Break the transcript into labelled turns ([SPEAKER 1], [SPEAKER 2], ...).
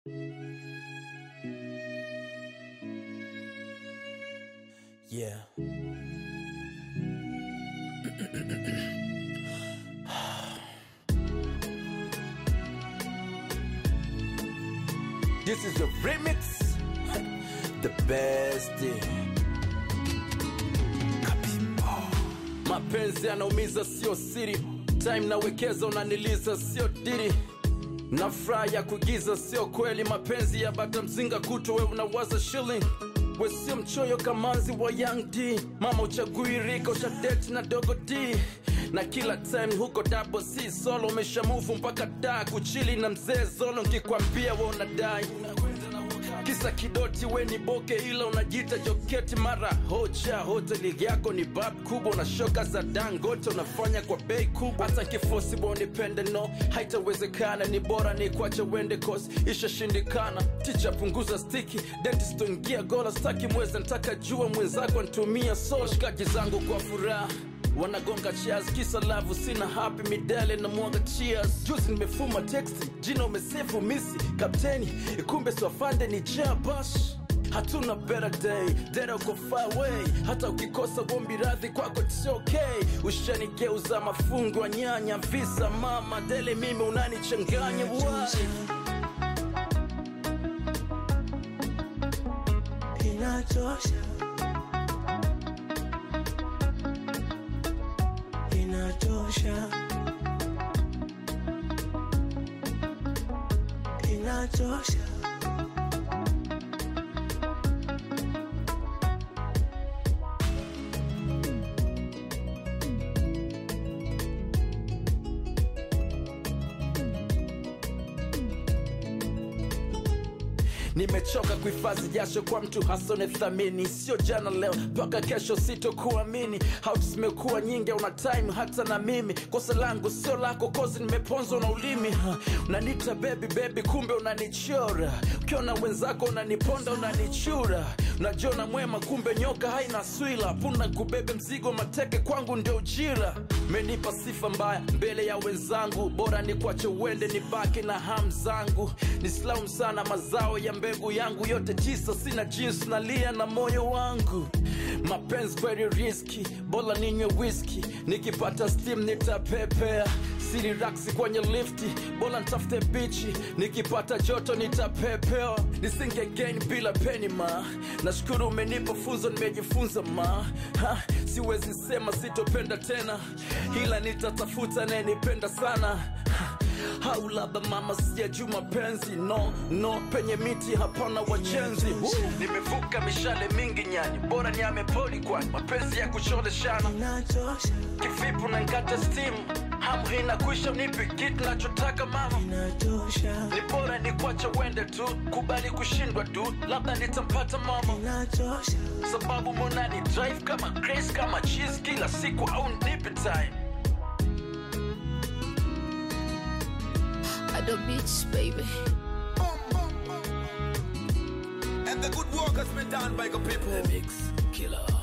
[SPEAKER 1] Yeah. This is the remix. The best. Mapenzi yanaumiza sio siri, time nawekeza unaniliza sio diri na furaha ya kuigiza sio kweli. Mapenzi ya bata mzinga kutu, we unawaza shilling we sio mchoyo kamanzi wa Young D. Mama uchagui rika ushadeti na dogo D na kila time huko double C solo umeshamuvu mpaka da kuchili na mzee Zolo, nkikwambia we unadai kisa kidoti we ni boke ila unajita joketi mara hoja hoteli yako ni bab kubwa na shoka za dangote unafanya kwa bei kubwa hata kifosi bonipende no haitawezekana ni bora ni kwache wende kos ishashindikana ticha punguza stiki dentist ingia gola staki mweze ntaka jua mwenzako ntumia so shikaji zangu kwa furaha wanagonga cheers kisa lavu sina happy midale na mwaga cheers juzi nimefuma texti jina umesefu misi kapteni kumbe swafande ni jabash hatuna better day dera uko far away hata ukikosa gombi radhi kwako it's okay ushanigeuza mafungu wa nyanya visa mama dele mimi unanichanganya why?
[SPEAKER 2] inatosha inatosha inatosha
[SPEAKER 1] nimechoka kuhifadhi jasho kwa mtu hasone thamini sio jana leo mpaka kesho sitokuamini hau zimekuwa nyingi una time hata na mimi kosa langu sio lako kozi nimeponzwa na ulimi ha, unanita bebi bebi kumbe unanichora ukiona wenzako unaniponda unanichura unajiona mwema kumbe nyoka haina swila puna kubebe mzigo mateke kwangu ndio ujira menipa sifa mbaya mbele ya wenzangu bora ni kwache uende nibaki na ham zangu nislaumu sana mazao ya mbegu yangu yote tisa sina jinsi nalia na moyo wangu mapenzi kweli riski bora ninywe whisky nikipata steam nitapepea siri raksi kwenye lifti bora ntafute bichi nikipata joto nitapepewa nisinge gain bila peni ma nashukuru umenipa funzo nimejifunza ma ha, siwezi sema sitopenda tena ila nitatafuta nayenipenda sana ha, au labda mama sijajuu mapenzi no no penye miti hapana wajenzi Woo! nimevuka mishale mingi nyani bora ni amepoli kwani mapenzi ya kucholeshana
[SPEAKER 2] inatosha
[SPEAKER 1] kivipu na nkata stimu hamu hina kwisha nipi kitu nachotaka mama
[SPEAKER 2] inatosha
[SPEAKER 1] ni bora ni kwacha wende tu kubali kushindwa tu labda nitampata mama
[SPEAKER 2] inatosha
[SPEAKER 1] sababu monani drive kama grace kama cheese kila siku au nipe time
[SPEAKER 3] Ado Beach, baby.
[SPEAKER 4] And the good work has been done by the people.
[SPEAKER 1] mix killer